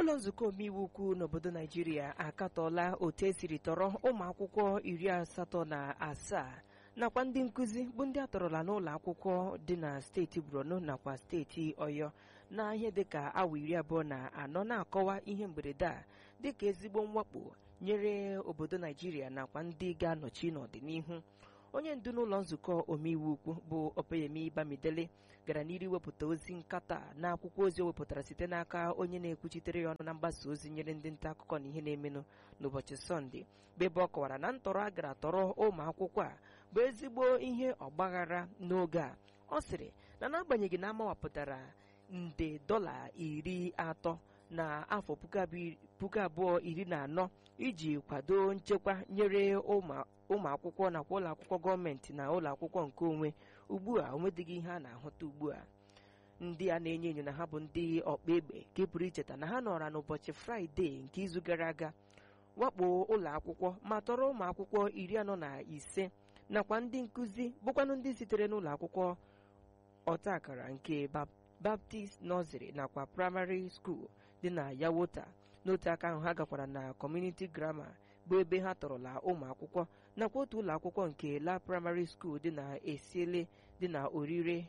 ụlọ nzukọ omeiwu ukwu n'obodo naijiria akatọọla otu esiri tọrọ ụmụ akwụkwọ iri asatọ na asaa nakwa ndị nkụzi bụ ndị atọrọla n'ụlọ akwụkwọ dị na steeti borno nakwa steeti ọyọ na ihe dịka awa iri abụọ na anọ na-akọwa ihe mberede a dịka ezigbo mwakpo nyere obodo naijiria nakwa ndị ga-anọchi n'ọdịnihu onye ndu n'ụlọ nzukọ omeiwu ukwu bụ opeyemi bamidele gara n'iru iwepụta ozi nkata na akwụkwọ ozi o wepụtara site n'aka onye na-ekwuchitere ya ọnụ na mgbasa ozi nyere ndị nta akụkọ na ihe na-emenụ n'ụbọchị sọnde bụ ebe ọ kọwara na ntọrọ a gara tọrọ ụmụ akwụkwọ a bụ ezigbo ihe ọgbaghara n'oge a ọ sịrị na n'agbanyeghị na amawapụtara nde dọla iri atọ na afọ puku abụọ iri na anọ iji kwado nchekwa nyere ụmụ akwụkwọ nakwa ụlọ akwụkwọ gọọmenti na ụlọ akwụkwọ nke onwe ugbu a onwedịghị ihe a na-ahụta ugbu a ndị a na-enyo enyo na ha bụ ndị ọkpa egbe ka e pụrụ icheta na ha nọra n'ụbọchị fraịde nke izu gara aga wakpo ụlọ akwụkwọ ma tọrọ ụmụ akwụkwọ iri anọ na ise nakwa ndị nkụzi bụkwanụ ndị sitere n'ụlọ akwụkwọ ọta akara nke baptist nọziri nakwa praịmarị skuul dị na yawota n'otu aka ahụ ha gakwara na kọmuniti grama bụ ebe ha tọrọla ụmụ akwụkwọ nakwa otu ụlọ akwụkwọ nke la praịmarị skuul dị na esiele dị na orire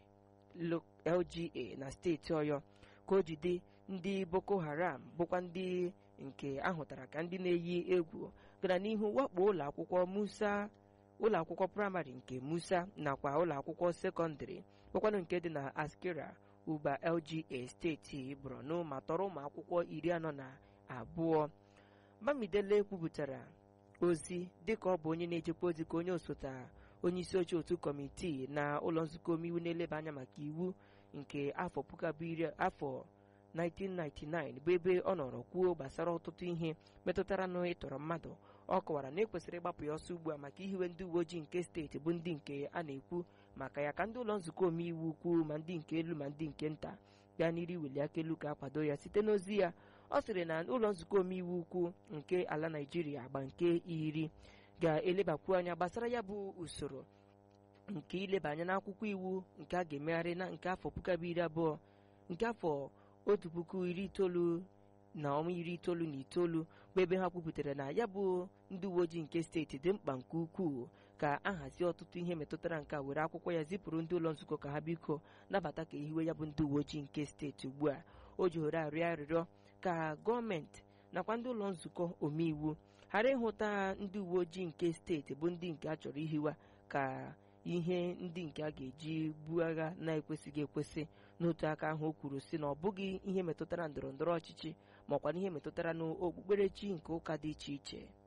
lga na steeti ọyọ ka o jide ndị boko haram bụkwa ndị nke ahụtara ka ndị na-eyi egwu gara n'ihu wakpo ụlọ akwụkwọ musa ụlọ akwụkwọ praịmarị nke musa nakwa ụlọ akwụkwọ sekọndịrị bụkwanụ nke dị na askira uba lga steeti borno ma tọrọ ụmụ akwụkwọ iri anọ na abụọ bamidele kwupụtara ozi dịka ọ bụ onye na-echekwa ozi ka onye osote onye isi oche otu kọmitii na ụlọ nzukọ omeiwu na-eleba anya maka iwu nke afọ puku abụọ iri afọ 1999 bụ ebe ọ nọrọ kwuo gbasara ọtụtụ ihe metụtara na ịtọrọ mmadụ ọ kọwara na ekwesịrị ịgbapụ ya ọsọ ugbu a maka ihiwe ndị uwe ojii nke steeti bụ ndị nke a na-ekwu maka ya ka ndị ụlọ nzukọ omeiwu ukwu ma ndị nke elu ma ndị nke nta bịa n'iru iweli aka elu ka akwado ya site n'ozi ya ọ sịrị na ụlọ nzukọ omeiwu ukwu nke ala naijiria agba nke iri ga-elebakwu anya gbasara ya bụ usoro nke ileba anya n'akwụkwọ iwu nke a ga-emegharị na nke afọ puku abụọ iri abụọ nke afọ otu puku iri itoolu na ọnwa iri itoolu na itoolu bụ ebe ha kwupụtara na ya bụ ndị uwe ojii nke steeti dị mkpa nke ukwuu ka a hazie ọtụtụ ihe metụtara nke a were akwụkwọ ya zipụrụ ndị ụlọ nzukọ ka ha biko nabata ka ehiwe ya bụ ndị uwe ojii nke steeti ugbu a o ji hore arịọ arịrịọ ka gọọmenti nakwa ndị ụlọ nzukọ omeiwu ghara ịhụta ndị uwe ojii nke steeti bụ ndị nke a chọrọ ihiwa ka ihe ndị nke a ga-eji buo agha na-ekwesịghị ekwesị n'otu aka ahụ o kwuru sị na ọ bụghị ihe metụtara ndọrọ ndọrọ ọchịchị makwa na ihe metụtara n'okpukperechi nke ụka dị iche iche